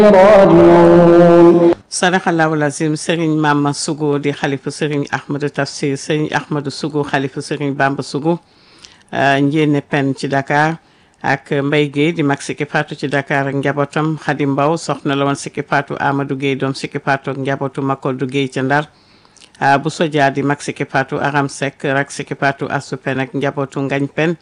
راجعون sadaxallahu lazim sëriñ Mama Sougou di xalifu sëriñ Ahmadou Tafsir sëriñ Ahmadou Sougou xalifu sëriñ Bamba Sougou njéene pen ci Dakar ak Mbaye Guèye di mag sikki faatu ci Dakar ak njabootam Xadi Mbaw soxna la woon sikki faatu Amadou Guèye doom sikki faatu ak njabootu Makoddu Guèye ca Ndar bu soja di mag sikki faatu Aram Seck rak sikki faatu Asu Pen ak njabootu Ngañ Pen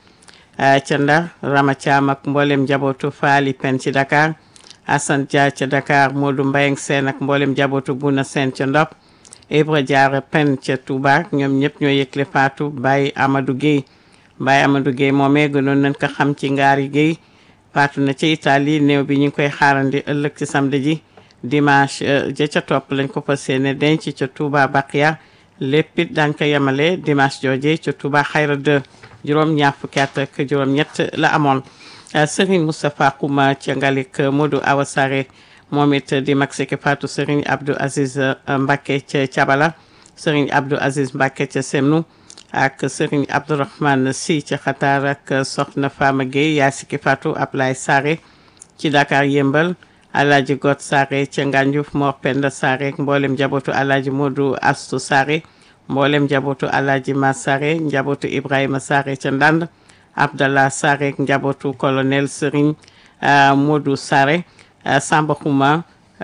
ca Ndar Rama Thiam ak mboolem njabootu Faali Pen ci Dakar Assane Dia ca Dakar Modou Mbayang Seen ak mboolem njabootu Buna Seen ca Ndop Ibra Diarra Pen ca Touba ñoom ñëpp ñoo yëgle faatu Baye Amadou Guèye Baye Amadou Guèye moomee gënoon nañ ko xam ci ngaari Guèye faatu na ca Italie néew bi ñu ngi koy xaarandi ëllëg ci samedi ji dimanche ja ca topp lañ ko fas yéene denc ca Touba Baqiya lépp it daañ ko yemale dimanche jooje ca Touba Xayra 2 juróom ñaar fukki at ak juróom ñett la amoon Serigne Moustapha Kouma ca Ngalik Modou Awa Sare moom it di mag siki faatu Serigne Abdou Aziz Mbacke ca Cabala Serigne Abdou Aziz Mbacke ca Semnu ak Serigne Abdourahmane Sy ca Xataar ak Soxna Fama Gueye yaa siki faatu Ablaye Sare ci Dakar Yëmbal Alaaji Got Sare ca Nganjuf Mor Penda Sare mboolem njabootu Alaaji Modou Astu Sare mboolem njabootu Alaaji Ma Sare njabootu Ibrahima Sare ca Ndand Abdallah Sare njabootu colonel Serigne Modou Sare Samba Xuma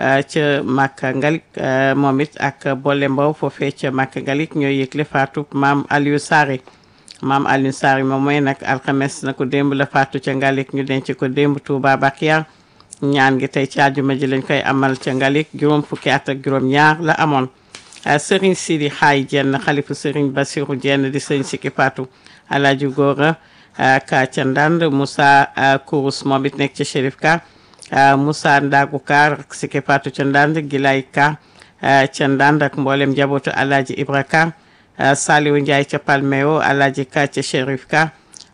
ca Makka Ngalik moom it ak Bolle Mbow foofee ca Makka Ngalik ñoo yëgle faatu maam Aliou Sare maam Aliou Sare moom mooy nag alxames na ko démb la faatu ca Ngalik ñu denc ko démb Touba Bakiya ñaan gi tey ci àjjuma ji lañ koy amal ca Ngalik juróom fukki at ak juróom ñaar la amoon Serigne Sidi Xaay Jenn xalifu Serigne Basiru Jenn di sëñ Sikki Faatu Alaaji Góora ka ca Ndand Moussa Kourous moom it nekk ca Chérif Ka Moussa Ndagu Ka Sikki Faatu ca Ndand Gilay Ka ca Ndand ak mboolem njabootu Alaaji Ibra Ka Saliwu Ndiaye ca Palmeo Alaaji Ka ca Chérif Ka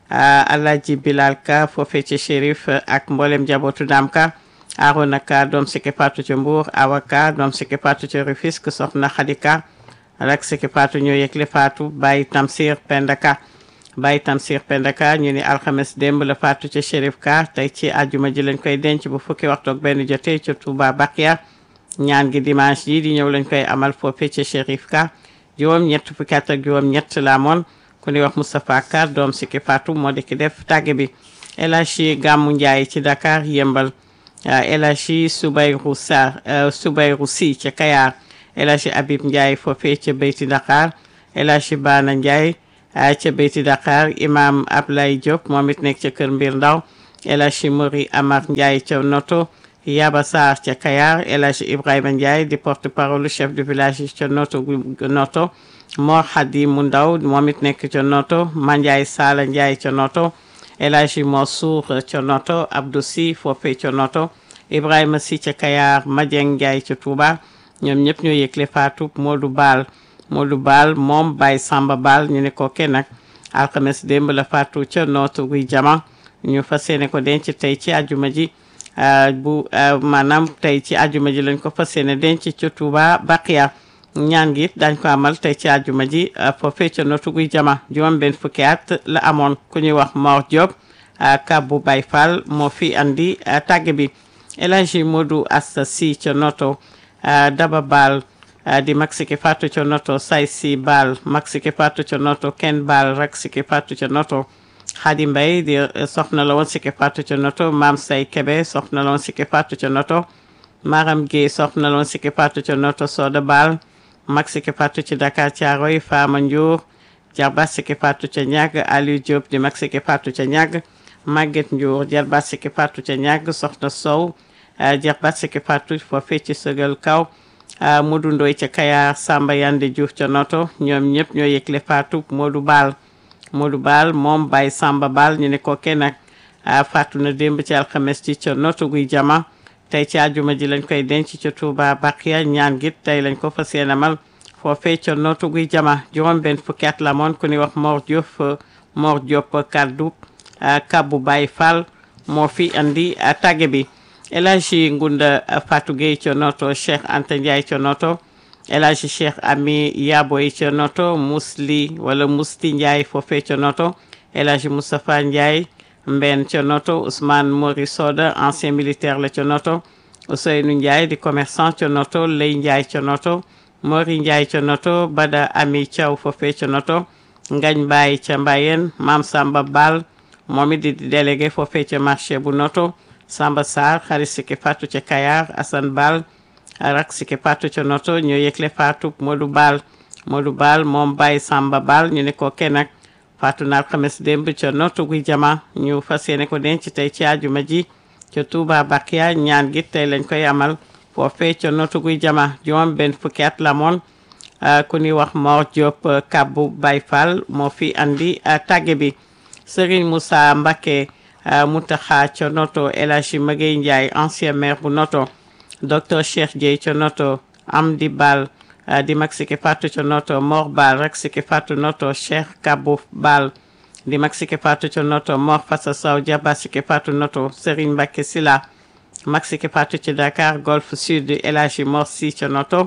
Alaaji Bilal Ka foofee ca Chérif ak mboolem njabootu Dam Ka Arona Ka doom Sikki Faatu ca Mbour Awa Ka doom Sikki Faatu ca Rufisque soxna Xadi Ka rak Sikki Faatu ñoo yëgle faatu Baye Tamsir Penda Ka Baye Tamsir Penda Ka ñu ni alxames démb la faatu ca Chérif Ka tey ci àjjuma ji lañ koy denc bu fukki waxtu ak benn jotee ca Touba Bakiya ñaan gi dimanche ji di ñëw lañ koy amal foofee ca Chérif Ka juróom ñett fukki at ak juróom ñett la amoon ku ni wax Moustapha Ka doom Sikki Faatu moo di ki def tàgge bi El Hadji Gàmmu Njaay ci Dakar yëmbal El Hadji Soubayrou Sarr Soubayrou Sy ca Kayar El Hadji Habib Ndiaye foofee ca Beyti Dakar El Hadji Bana Ndiaye ca Beyti Dakar imam Ablaye Diop moom it nekk ca Kër Mbir Ndaw El Hadji Mori Amar Ndiaye ca Noto Yaba Sarr ca Kayar El Hadji Ibrahima Ndiaye di porte parole chef de village ca Noto Noto Mor Hadi mu ndaw moom it nekk ca Noto Mandiaye Sala Ndiaye ca Noto El Hadji Mansour ca Noto Abdou Sy foofee ca Noto Ibrahima Sy ca Kayar Madieng Ndiaye ca Touba ñoom ñëpp ñoo yëgle faatu Modou Baal Modou Baal moom Baye Samba Baal ñu ne ko kenn nag alxames démb la faatu ca Nootu guy jama ñu fas yéene ko denc tey ci àjjuma ji bu maanaam tey ci àjjuma ji lañ ko fas yéene denc ca Touba Baqiya ñaan gi it dañ ko amal tey ci àjjuma ji foofee ca Nootu guy jama juróom benn fukki at la amoon ku ñuy wax Mor Diop kabbu Baye Fall moo fi andi tàgge bi El Hadji Modou Asta Sy ca Noto Daba Baal di mag Sikki Faatu ca Noto Say Si Baal mag Sikki Faatu ca Noto Ken Baal rak Sikki Faatu ca Noto Xadi Mbay di soxna la woon Sikki Faatu ca Noto Maam Say Kebe soxna la woon Sikki Faatu ca Noto Maram Gueye soxna la woon Sikki Faatu ca Noto Soda Baal mag Sikki Faatu ci Dakar Caaroy Faama Njuur jarbaat Sikki Faatu ca ñàgg Aliou Diop di mag Sikki Faatu ca ñàgg Maguette Njuur jarbaat Sikki Faatu ca ñàgg soxna Sow jarbaat Sikki Faatu foofee ci sëgal kaw Modou Ndoy ca Kayar Samba Yande Diouf ca Noto ñoom ñëpp ñoo yëgle faatu Modou Baal Modou Baal moom Baye Samba Baal ñu ne ko kenn nag faatu na démb ci alxames ci ca Noto guy jama tey ci àjjuma ji lañ koy denc ca Touba Bakiya ñaan gi tey lañ ko fas yéene amal foofee ca Noto guy jama juróom benn fukki at la moon ku ni wax Mor Diop Mor Diop kaddu kabbu Baye Fall moo fi andi tàgge bi El Hadji Ngunda Fatou Gueye ca Noto Cheikh Anta Ndiaye ca Noto El Hadji Cheikh Ami Yaboy ca Noto Musli wala Musti Ndiaye foofee ca Noto El Hadji Moustapha Ndiaye Mben ca Noto Ousmane Mori Soda ancien militaire la ca Noto Ousseynou Ndiaye di commerçant ca noto Lay Ndiaye ca noto Mori Ndiaye ca noto Bada Ami Thiaw foofee ca noto Ngañ Baye ca Mbayeen Maam Samba Bal moom it di délégué foofee ca marché bu noto Samba Sarr xarit Siki Fatou ca Kayar Assane Bal rak Siki Fatou ca noto ñoo yëgle Fatou Modou Bal Modou Bal moom Baye Samba Bal ñu ne ko kenn nag Fatou na alxames démb ca noto guy jama ñu fas yéene ko denc tey ci àjjuma ji ca Touba Bakia ñaan gi tey lañ koy amal foofee ca noto guy jama juróom benn fukki at la moon ku ñuy wax Mor Diop Kabbu Baye Fall moo fi andi tàgge bi Serigne Moussa Mbacké Mountakha ca noto El Hadji Magueye Ndiaye ancien maire bu noto docteur Cheikh Dieye ca noto Amdi Bal di mag Siki Fatou ca noto Mor Bal rek Siki Fatou noto Cheikh Kabou Bal di mag Siki Fatou ca noto Mor Fassa Sow Diaba Siki Fatou noto Serigne Mbacké Sila mag Siki Fatou ci Dakar Golf Sud El Hadji Mor Sy ca noto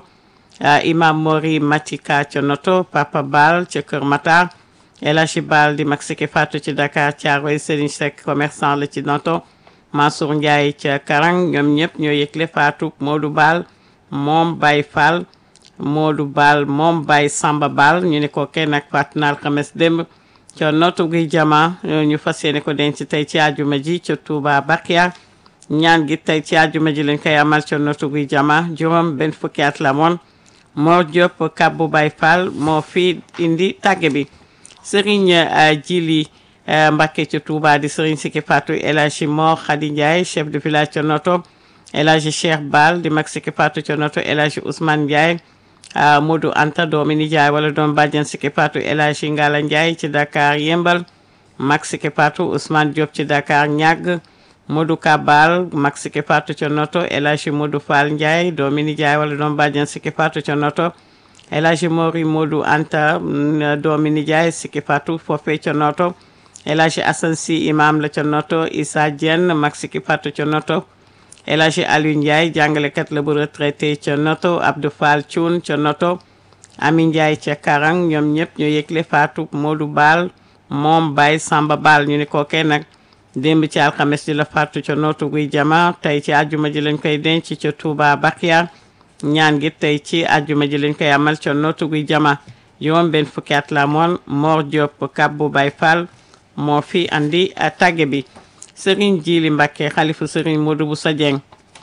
Imam Mori Matika ca noto Papa Bal ca Kër Matar El Hadji Bal di mag Siki Fatou ci Dakar Thiaroye Serigne Seck commerçant la ci noto Mansour Ndiaye ca Karang ñoom ñëpp ñoo yëgle Fatou Modou Bal moom Baye Fall Modou Bal moom Baye Samba Bal ñu ne ko kenn ak Fatou na alxames démb ca notu guy jama ñu fas yéene ko denc tey ci àjjuma ji ca Touba Bakia ñaan gi tey ci àjjuma ji lañ koy amal ca notu guy jama juróom benn fukki at la moon Mor Diop Kabbu Baye Fall moo fi indi tàgge bi Serigne Jili Mbacké ca Touba di Serigne Siki Fatou El Hadji Mor Khady Ndiaye chef de village ca noto El Hadji Cheikh Bal di mag Siki Fatou ca noto El Hadji Ousmane Ndiaye Modou Anta doomi nijaay wala doom bàjjen Siki Fatou El Hadji Ngala Ndiaye ci Dakar Yembal mag Siki Fatou Ousmane Diop ci Dakar ñàgg Modou Kabal mag Siki Fatou ca noto El Hadji Modou Fall Ndiaye doomi nijaay wala doom bàjjen Siki Fatou ca noto El Hadji Mori Modou Anta doomi nijaay Siki Fatou foofee ca noto El Hadji Assane Sy imam la ca noto Issa Diène mag Siki Fatou ca noto El Hadji Aliou Ndiaye jàngalekat la bu retraité ca noto Abdou Fall Thioune ca noto Ami Ndiaye ca Karang ñoom ñëpp ñoo yëgle Fatou Modou Bal moom Baye Samba Bal ñu ni ko kenn nag démb ci alxames ji la Fatou ca noto guy jama tey ci àjjuma ji lañ koy denc ca Touba Bakia ñaan gi tey ci àjjuma ji lañ koy amal ca noto guy jama juróom benn fukki at la moon Mor Diop Kabbu Baye Fall moo fi andi tàgge bi Serigne Jili Mbacké xalifu Serigne Modou Boussa Dieng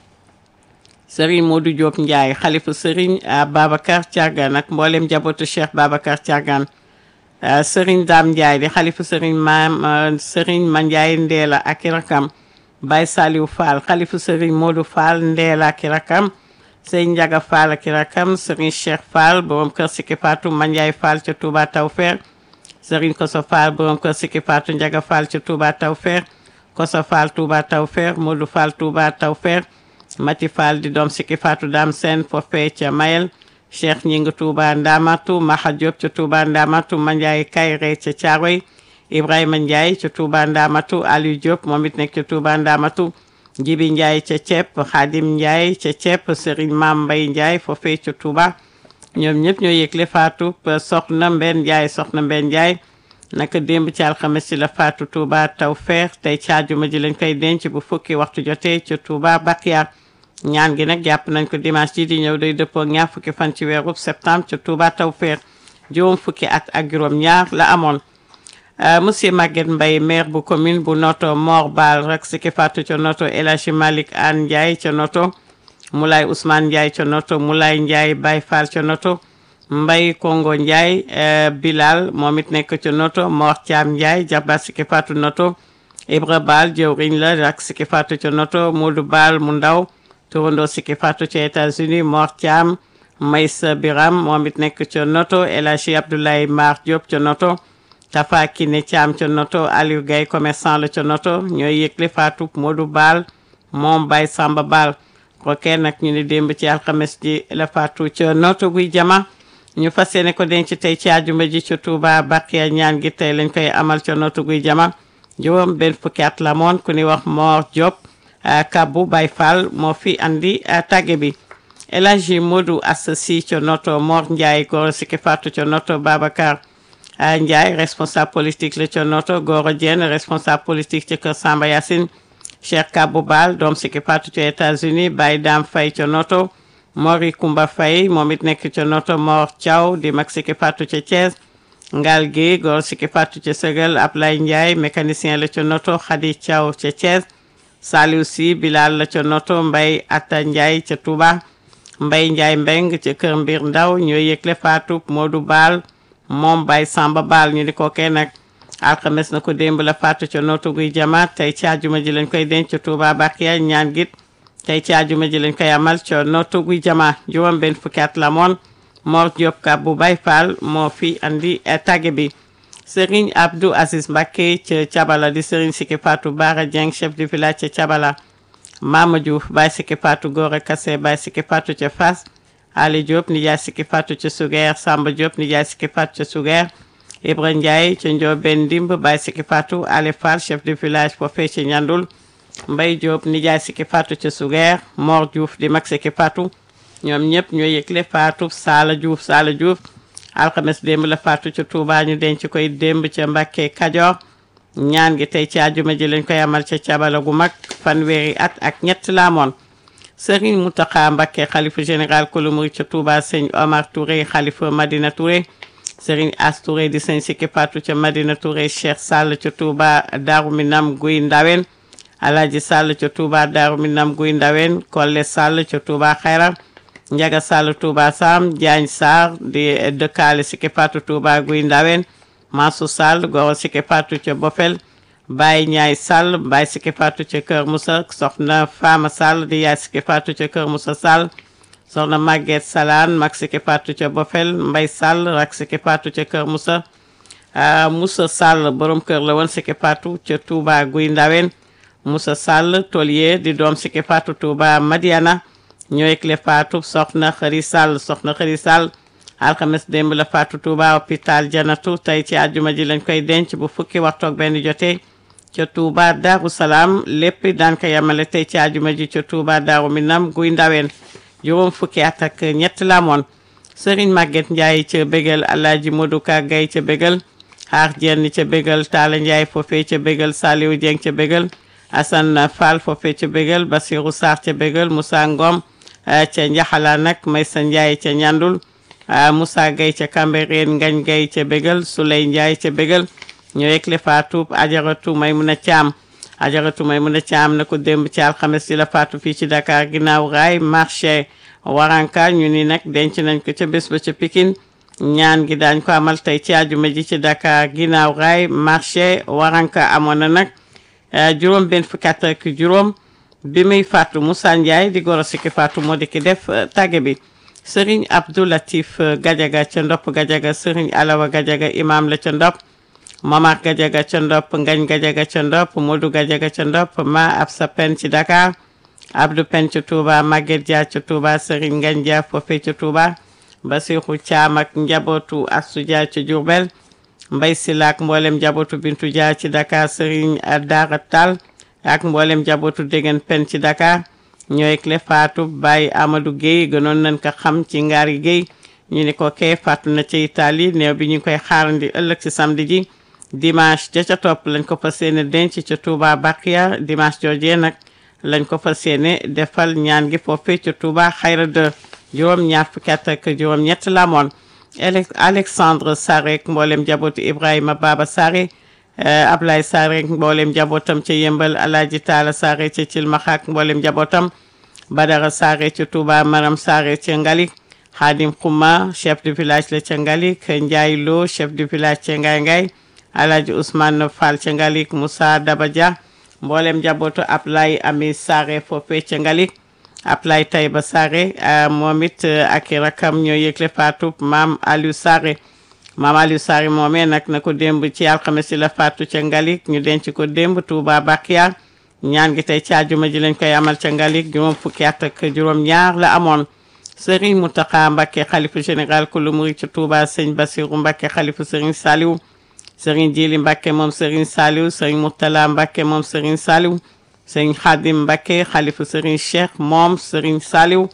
Serigne Modou Diop Ndiaye xalifu Serigne Babacar Thiargane ak mboolem njabootu Cheikh Babacar Thiargane Serigne Dame Ndiaye di xalifu Serigne maam Serigne Ma Ndiaye Ndeela ak i rakam Baye Saliou Fall xalifu Serigne Modou Fall Ndeela ak i rakam Serigne Ndiaga Fall ak i rakam Serigne Cheikh Fall borom kër Siki Fatou Ma Ndiaye Fall ca Touba Tawfeex Serigne Koso Fall borom kër Siki Fatou Ndiaga Fall ca Touba Tawfeex Koso Fall Touba Tawfeex Modou Fall Touba Tawfeex Mati Fall di doom Siki Fatou Dame Sène foofee ca Mayel Cheikh Ñing Touba Ndamatu Maxa Diop ca Touba Ndamatu Mandiaye Kayre ca Thiaroye Ibrahima Ndiaye ca Touba Ndamatu Aliou Diop moom it nekk ca Touba Ndamatu Jibi Ndiaye ca Cepp Khadim Ndiaye ca Cepp Serigne Mam Mbay Ndiaye foofee ca Touba ñoom ñëpp ñoo yëgle Fatou soxna Mbenn Ndiaye soxna Mbenn Ndiaye naka démb ci alxames ci la Fatou Touba Tawfeex tey ci àjjuma ji lañ koy denc bu fukki waxtu jotee ca Touba Bakia ñaan gi nag jàpp nañ ko dimanche ji di ñëw day dëppoo ñaar fukki fan ci weeru septembre ca Touba Tawfeex juróom fukki at ak juróom ñaar la amoon monsieur Maguette Mbaye maire bu commune bu Noto Mor Bal rek Siki Fatou ca Noto El Hadji Malick Anne Ndiaye ca Noto Moulay Ousmane Ndiaye ca Noto Moulay Ndiaye Baye Fall ca Noto Mbay Kongo Ndiaye Bilal moom it nekk ca Noto Mor Thiam Ndiaye jabar Siki Fatou Noto Ibra Bal jëwriñ la ak Siki Fatou ca Noto Modou Bal mu ndaw turandoo Siki Fatou ca États-Unis Mor Thiam Maysa Biram moom it nekk ca Noto El Hadji Abdoulaye Mar Diop ca Noto Tafa Kine Thiam ca Noto Aliou Gaye commerçant la ca Noto ñooy yëgle Fatou Modou Bal moom Baye Samba Bal kookee nag ñu ni démb ci alxames ji la Fatou ca Noto guy jama ñu fas yéene ko denc tey ci àjjuma ji ca Touba Bakia ñaan gi tey lañ koy amal ca Noto guy jama juróom benn fukki at la moon ku ni wax Mor Diop Kabbu Baye Fall moo fi andi tàgge bi El Hadji Modou Assassi ca Noto Mor Ndiaye Goro Siki Fatou ca Noto Babacar Ndiaye responsable politique la ca Noto Goro Diène responsable politique ca Kër Samba Yacine Cheikh Kabou Bal doom Siki Fatou ca États-Unis Baye Dame Faye ca Noto Mori Kumba Faye moom it nekk ca Noto Mor Thiaw di mag Siki Fatou ca Thiès Ngal Guèye góor Siki Fatou ca Sëgal Ablaye Ndiaye mécanicien la ca Noto Khady Thiaw ca Thiès Saliou Sy Bilal la ca Noto Mbaye Atta Ndiaye ca Touba Mbaye Ndiaye Mbeng ca Kër Mbir Ndaw ñooy yëgle Fatou Modou Bal moom Baye Samba Bal ñu di ko kenn nag alxames na ko démb la faatu ca nootu guy jamaat tey ci àjjuma ji lañ koy denc ca Touba Bakiya ñaan git tey ci àjjuma ji lañ koy amal ca nootu guy jamaat juróom benn fukki at la moon Mor Diop ka bu Baye Fall moo fi andi tàgge bi Serigne Abdou Aziz Mbacké ca Cabala di Serigne Siki Fatou Bara Dieng chef du village ca Cabala Mama Diouf Baye Siki Fatou Gora Kassé Baye Siki Fatou ca Fass Ali Diop nijaay Siki Fatou ca Sugeer Samba Diop nijaay Siki Fatou ca Sugeer Ibra Ndiaye ca Ndiobène Ndimb Baye Siki Fatou Ale Fall chef du village foofee ca Ñandul Mbay Diop nijaay Siki Fatou ca Sugeer Mor Diouf di mag Siki Fatou ñoom ñëpp ñoo yëgle Fatou Sala Diouf Sala Diouf alxames démb la Fatou ca Touba ñu denc koy démb ca Mbàkke Kajoor ñaan gi tey ci àjjuma ji lañ koy amal ca cabala gu mag fanweeri at ak ñett la amoon Serigne Mountakha Mbacké xalifa général kulu murid ca Touba sëñ Omar Touré xalifa Madina Touré Serigne As Touré di sëñ Siki Fatou ca Madina Touré Cheikh Sall ca Touba Daaru Minam Guy Ndawen Alaaji Sall ca Touba Daaru Minam Guy Ndawen Kolle Sall ca Touba Xayra Njaga Sall Touba Sam Diagne Sarr di dëkkaale Siki Fatou Touba Guy Ndawen Masu Sall goro Siki Fatou ca Bofel Baye Ñaay Sall Baye Siki Fatou ca Kër Moussa soxna Fama Sall di yaay Siki Fatou ca Kër Moussa Sall soxna Maguette Salaan mag Siki Fatou ca Bofel Mbay Sall rak Siki Fatou ca Kër Moussa Moussa Sall borom kër la woon Siki Fatou ca Touba Guy Ndawen Moussa Sall tolier di doom Siki Fatou Touba Madiana ñooy clé Fatou soxna Xëri Sall soxna Xëri Sall alxames démb la Fatou Touba hôpital Janatu tey ci àjjuma ji lañ koy denc bu fukki waxtu ak benn jotee ca Touba Daaru Salaam lépp daan ko yemale tey ci àjjuma ji ca Touba Daaru Minam Guy Ndawen juróom fukki at ak ñett la amoon Serigne Maguette Ndiaye ca bégal Alaaji Modou Ka Gaye ca bégal xaar jenn ca bégal Talla Ndiaye foofee ca bégal Saliou Dieng ca bégal Assane Fall foofee ca bégal Basirou Sarr ca bégal Moussa Ngom ca Njaxala nag Maysa Ndiaye ca Ñandul Moussa Gaye ca Cambérène Ngagne Gaye ca bégal Souley Ndiaye ca bégal ñoo yëgle Fatou Ajaratu Maymuna Caam Ajaratu Maymuna Caam na ko démb ci alxames yi la Fatou fii ci Dakar ginnaaw raay marché waranka ñu ni nag denc nañ ko ca bés ba ca Pikine ñaan gi daañ ko amal tey ci àjjuma ji ci Dakar ginnaaw raay marché waranka amoon na nag juróom benn fukki at ak juróom bi muy Fatou Moussa Ndiaye di goro Siki Fatou moo di ki def tàgge bi Serigne Abdou Latif Gajaga ca Ndop Gajaga Serigne Alawa Gajaga imam la ca Ndop Mamar Gajaga ca Ndop Ngañ Gajaga ca Ndop Modou Gajaga ca Ndop ma ab sa pen ci Dakar Abdou Pen ca Touba Maguette Dia ca Touba Serigne Ngañ Dia foofee ca Touba Basirou Thiam ak njabootu Assou Dia ca Diourbel Mbay Silaak mboolem njabootu Bintu Dia ci Dakar Serigne Dara Tall ak mboolem njabootu Degen Pen ci Dakar ñooy clé Fatou Baye Amadou Guèye gënoon nañ ko xam ci Ngari Guèye ñu ni ko kee faatu na ci Italie néew bi ñu ngi koy xaarandi ëllëg ci samedi ji dimanche ja ca topp lañ ko fas yéene denc ca Touba Bakia dimanche joojee nag lañ ko fas yéene defal ñaan gi foofee ca Touba xayra de juróom ñaar fukki at ak juróom ñett la amoon Alexandre Sarek mboolem jabootu Ibrahima Baba Sare Ablaye Sarek mboolem jabootam ca Yëmbal Alaaji Taala Sare ca Cilmaxaak mboolem jabootam Badara Sare ca Touba Maram Sare ca Ngalik Xaadim Xuma chef du village la ca Ngalik Ndiaye Lo chef du village ca Ngay Ngay Alaaji Ousmane Fall ca Ngalik Moussa Daba Dia mboolem jabootu Ablaye Ami Sare foofee ca Ngalik Ablaye Tayba Sare moom it ak i rakam ñoo yëgle faatu maam Aliou Sare maam Aliou Sare moomee nag na ko démb ci alxames yi la faatu ca Ngalik ñu denc ko démb Touba Bakiya ñaan gi tey ci àjjuma ji lañ koy amal ca Ngalik juróom fukki at ak juróom ñaar la amoon Serigne Mountakha Mbacké xalifu général ku lu muri ci Touba sëñ Bassirou Mbacké xalifu Serigne Saliou Serigne Djili Mbacké moom Serigne Saliou Serigne Mourtala Mbacké moom Serigne Saliou Serigne Khadim Mbacké xalifu Serigne Cheikh moom Serigne Saliou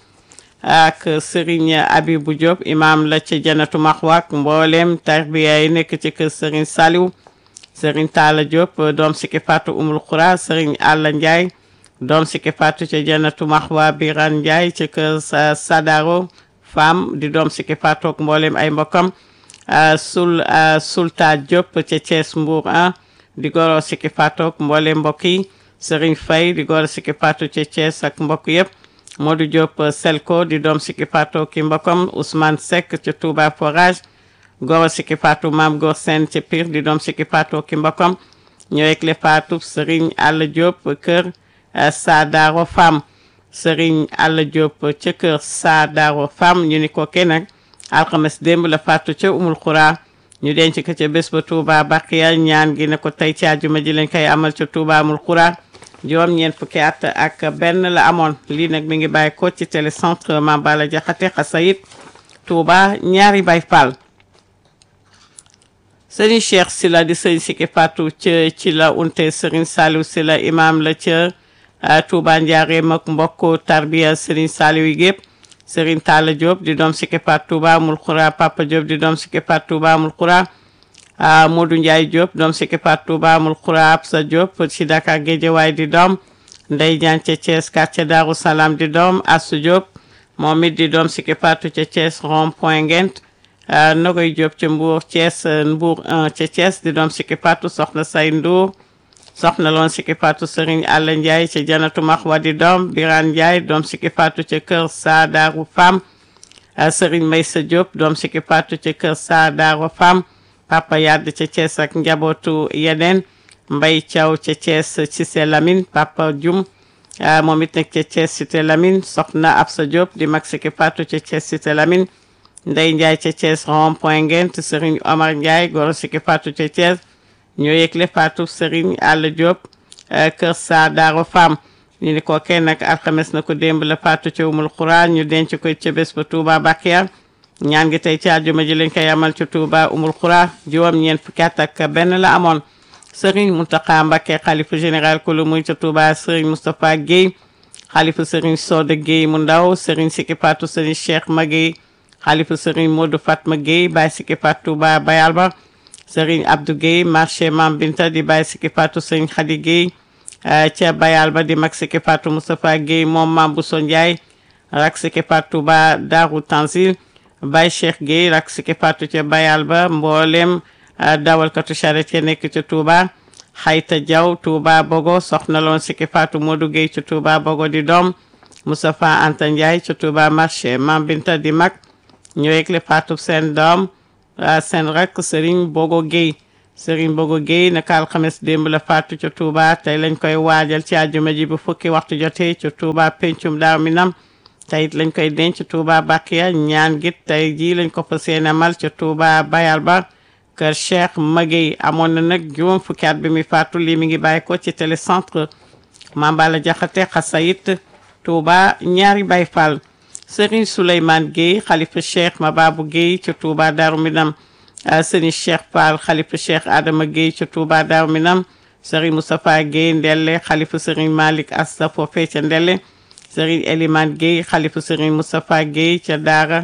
ak Serigne Abibou Diop imam la ci Janatu Maxwaak mboolem tarbiya yi nekk ci kër Serigne Saliou Serigne Talla Diop doom Siki Fatou Umul Khoura Serigne Alla Ndiaye doom sikki faatu ca Jannatu Maxwa Biran Ndiaye ca kër sa Sadaro femme di doom sikki faatu ak mboolem ay mbokkam sul Sulta Diop ca Thiès Mbour 1 di goro sikki faatu ak mboolem mbokk yi Serigne Faye di goro sikki faatu ca Thiès ak mbokk yëpp Modou Diop Selko di doom sikki faatu ki mbokkam Ousmane Seck ca Touba Forage goro sikki faatu Maam Gor Sène ca Pire di doom sikki faatu ki mbokkam ñëwek le faatu Serigne Alla Diop kër Sadaro Femme Serigne Alla Diop ca kër Sadaro Femme ñu ni ko kenn nag alxames démb la faatu ca Umul Xura ñu denc ko ca bés ba Touba Baqiya ñaan gi ne ko tey ci àjjuma ji lañ koy amal ca Touba Umul Xura juróom ñeent fukki at ak benn la amoon lii nag mi ngi bàyyi ko ci télécentre Mame Balla Diakhaté Xasayit Touba ñaari Baay Fall sëriñ Cheikh Sila di sëriñ Sikki Fatou ca ci la unte sëriñ Saliou Sila imam la ca Touba Njaareem ak mbokk tarbiya sëriñ Saliou yi gépp sëriñ Talla Diop di doom Sikki Fatou Touba Amul Xura Papa Diop di doom Sikki Fatou Touba Amul Xura Modou Ndiaye Diop doom Sikki Fatou Touba Amul Xura Absa Diop ci Dakar Guédiawaye di doom Ndey Diagne ca Thiès quartier Darou Salam di doom Assou Diop moom it di doom Sikki Fatou ca Thiès rond point Ngent Nogoy Diop ca Mbour Thiès Mbour 1 ca Thiès di doom Sikki Fatou soxna say Ndour soxna loon Sikki Fatou Serigne Alla Ndiaye ca Janatu Maxwa di doom Birane Ndiaye doom Sikki Fatou ca kër Saadaru Fam Serigne Maysa Diop doom Sikki Fatou ca kër Saadaru Fam Papa Yadd ca Thiès ak njabootu yeneen Mbay Thiaw ca Thiès Cissé Lamine Papa Dioum moom it nekk ca Thiès Cité Lamine soxna Absa Diop di mag Sikki Fatou ca Thiès Cité Lamine Ndey Ndiaye ca Thiès rond point Ngent Serigne Omar Ndiaye goro Sikki Fatou ca Thiès ñoo yëgle Fatou Serigne Alla Diop kër sa Daaro Fam ñu ni ko kenn nag alxames na ko démb la Fatou ca Umul Xura ñu denc ko ca bés ba Touba Bakiya ñaan gi tey ci àjjuma ji lañ koy amal ci Touba Umul Xura juróom ñeent fukki at ak benn la amoon Serigne Mountakha Mbacké xalifa général ku lu muy ca Touba Serigne Moustapha Guèye xalifa Serigne Soda Guèye mu ndaw Serigne Sikki Fatou Serigne Cheikh Maguèye xalifa Serigne Modou Fatma Guèye Baye Sikki Fatou Touba Bayal ba Serigne Abdou Guèye marché Mam Binta di Baye Sikki Fatou Serigne Khady Guèye ca Bayal ba di mag Sikki Fatou Moustapha Guèye moom Mam Bousso Ndiaye rak Sikki Fatou Touba Darou Tanzil Baye Cheikh Guèye rak Sikki Fatou ca Bayal ba mboolem dawalkatu charrette ya nekk ca Touba Xayta Diaw Touba Bogo soxna loon Sikki Fatou Modou Guèye ca Touba Bogo di doom Moustapha Anta Ndiaye ca Touba marché Mam Binta di mag ñu yëgle Fatou seen doom seen rakk Serigne Bogo Guèye Serigne Bogo Guèye naka alxames démb la faatu ca Touba tey lañ koy waajal ci àjjuma ji bu fukki waxtu jotee ca Touba pencum daaw mi nam tey it lañ koy denc Touba Bakiya ñaan git tey jii lañ ko fas yéene mal ca Touba Bayal ba kër Cheikh Maguèye amoon na nag juróom fukki at bi muy faatu lii mi ngi bàyyi ko ci télécentre Mame Balla Diakhaté Xasayit Touba ñaari Baye Fall Serigne Souleymane Guèye xalifa Cheikh Mababou Guèye ca Touba Darou Minam Serigne Cheikh Fall xalifa Cheikh Adama Guèye ca Touba Darou Minam Serigne Moustapha Guèye Ndelle xalifa Serigne Malick Asta foofee ca Ndelle Serigne Elimane Guèye xalifa Serigne Moustapha Guèye ca Daara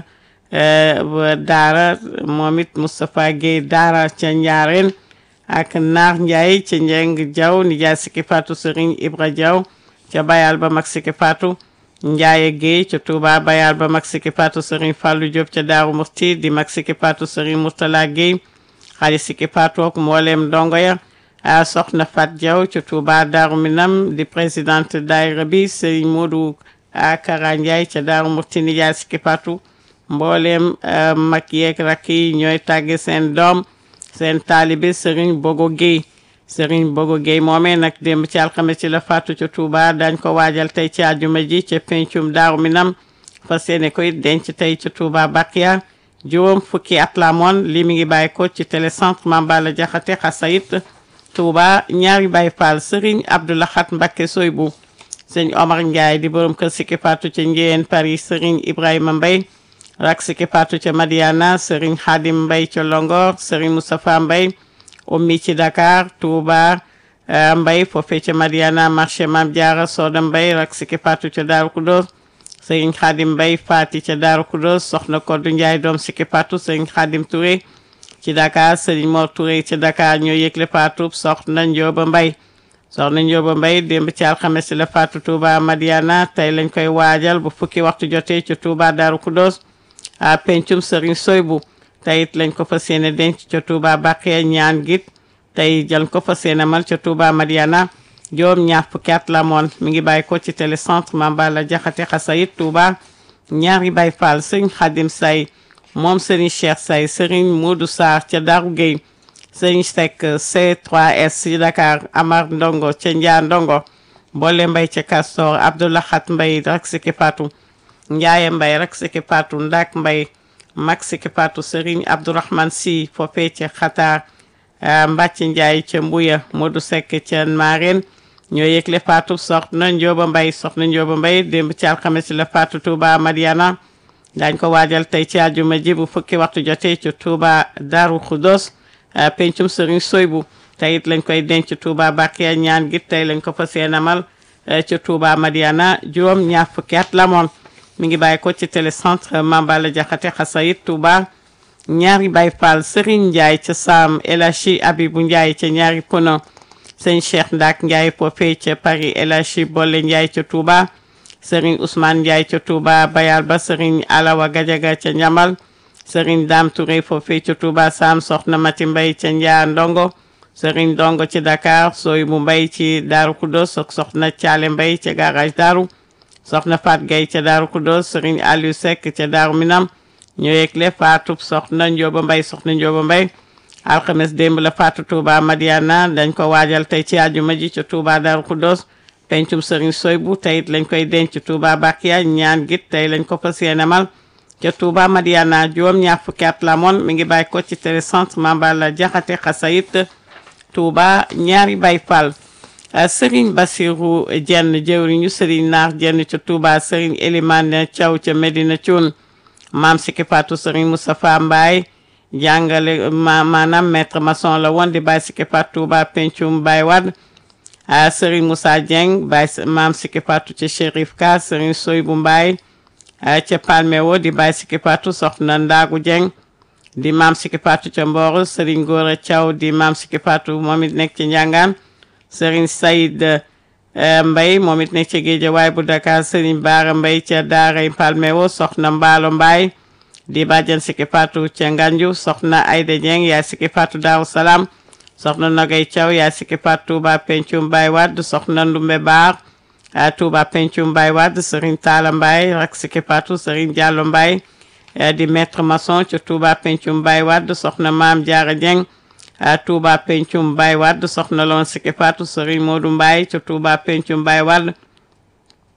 Daara moom it Moustapha Guèye Daara ca Ndiarène ak Naar Ndiaye ca Njeng Diaw nijaay Sikki Fatou Serigne Ibra Diaw ca Bayal ba mag Sikki Fatou Njaaye Guèye ca Touba Bayal ba mag Sikki Fatou Serigne Fallou Diop ca Daaru Mufti di mag Sikki Fatou Serigne Mourtala Guèye xali Sikki Fatou ak mboolem ndongo ya soxna Fat Diaw ca Touba Daaru Minam di présidente daayira bi Serigne Modou Kara Ndiaye ca Daaru Mufti nijaay Sikki Fatou mboolem mag yeeg rakk yi ñooy tàgge seen doom seen taalibe Serigne Bogo Guèye Serigne Bogo Guèye moomee nag démb ci alxames ci la faatu ca Touba dañ ko waajal tey ci àjjuma ji ca pencum Daaru Minam fas yéene koy denc tey ca Touba Bakiya juróom fukki at la moon lii mi ngi bàyyi ko ci télécentre Mame Balla Diakhaté Xasayit Touba ñaari Baye Fall Serigne Abdoulahat Mbacké Soybou sëñ Omar Ndiaye di borom kër Sikki Fatou ca Njéen Paris Serigne Ibrahima Mbaye rak Sikki Fatou ca Madiana Serigne Khadim Mbaye ca Longor Serigne Moustapha Mbaye ummi ci Dakar Touba Mbaye foofee ca Madiana marché Mame Diarra Soda Mbaye rak Sikki Fatou ca Daaru Kudos Serigne Khadim Mbaye Fati ca Daaru Kudos soxna Koddu Ndiaye doom Sikki Fatou Serigne Khadim Touré ci Dakar Serigne Mor Touré ca Dakar ñoo yëgle Fatou soxna Ndioba Mbaye soxna Njóoba Mbay démb ci alxames la faatu Touba Madiana tey lañ koy waajal bu fukki waxtu jotee ci Touba Daaru Kudos a pencum Serigne Soybu tey it lañ ko fas yéene denc ca Touba Baqiya ñaan git tey jël ko fas yéene mal ca Touba Madiana juróom ñaar fukki at la moon mi ngi bàyyi ko ci télécentre Mambala Jaxate Xasayit Touba ñaari Baay Faal Serigne Xadim Say moom Serigne Cheikh Say Serigne Modou Sarr ca Darou Gueye Serigne Seck C3S ci Dakar Amar Ndongo ca Njaa Ndongo Boole Mbay ca Castor Abdoulahat Mbay rak siki patu Njaaye Mbay rak siki patu Ndak Mbay mag siki patu Serigne Abdourahman Si foofee ca Xataar Mbàcc Njaay ca Mbuya Modou Seck ca Mareen ñoo yëgle faatu soxna Njóoba Mbay soxna Njóoba Mbay démb ci alxames la faatu Touba Madiana daañ ko waajal tey ci àjjuma ji bu fukki waxtu jotee ci Touba Daaru Xudos pencum Serigne Soybu tey it lañ koy denc Touba Bakiya ñaan gi tey lañ ko fas yéene amal ci Touba Madiana juróom ñaar fukki at la moon mi ngi bàyyi ko ci télécentre Mambala Jaxate Xasayit Touba ñaari Baay Faal Serigne Ndiaye ca Saam El Hadji Abibu Ndiaye ca ñaari Pono sëñ Cheikh Ndak Ndiaye foofee ca Paris El Hadji Bolle Ndiaye ca Touba Serigne Ousmane Ndiaye ca Touba Bayal ba Serigne Alawa Gajaga ca Njamal Serigne Dame Touré foofee ca Touba Sam Soxna Mati Mbay ca Njaa Ndongo Serigne Ndongo ci Dakar Soy bu Mbay ci Daaru Kudos ak Soxna Caale Mbay ca garage Daaru Soxna Fat Gay ca Daaru Kudos Serigne Aliou Seck ca Daaru Minam ñu yegle faatu Soxna Njóoba Mbay Soxna Njóoba Mbay alxames démb la faatu Touba Madiana dañ ko waajal tey ci àjjuma ji ca Touba Daaru Kudos pencum Serigne Soybu tey it lañ koy denc Touba Bakiya ñaan git tey lañ ko fas yéene mal ca Touba Madiana juróom ñaar fukki at la moon mi ngi bàyyi ko ci télécentre Mambala Jaxate Xasayit Touba ñaari Baay Faal Serigne Bassirou Jenn jëwriñu Serigne Naar Jenn ca Touba Serigne Elimane Thiaw ca Medina Thioune maam Siki Fatou Serigne Moustapha Mbaye jàngale ma maanaam maître maçon la woon di Baye Siki Fatou Touba pencum Baye Wade a Serigne Moussa Dieng Baye maam Siki Fatou ca Chérif Ka Serigne Soybou Mbaye ca Palmewo di Baye Siki Fatou soxna Ndaagu Dieng di maam Siki Fatou ca Mboro Serigne Gora Thiaw di maam Siki Fatou moom it nekk ci Njàngaan Serigne Saïd Mbay moom it nekk ca Géejawaay bu Dakar Serigne Baara Mbay ca Daaray Palmewo soxna Mbaalo Mbaye di bàjjan Siki Fatou ca Nganju soxna Ayda Dieng yaay Siki Fatou Daaru Salaam soxna Nogay Thiaw yaay Siki Fatou Touba Pencum Baye Wade soxna Ndumbe Baar Touba Pencum Baye Wade Serigne Talla Mbaye rak Siki Fatou Serigne Diallo Mbaye di maître maçon ca Touba Pencum Baye Wade soxna Maam Jaara Dieng Touba Pencum Baye Wade soxna loon Siki Fatou Serigne Modou Mbaye ca Touba Pencum Baye Wade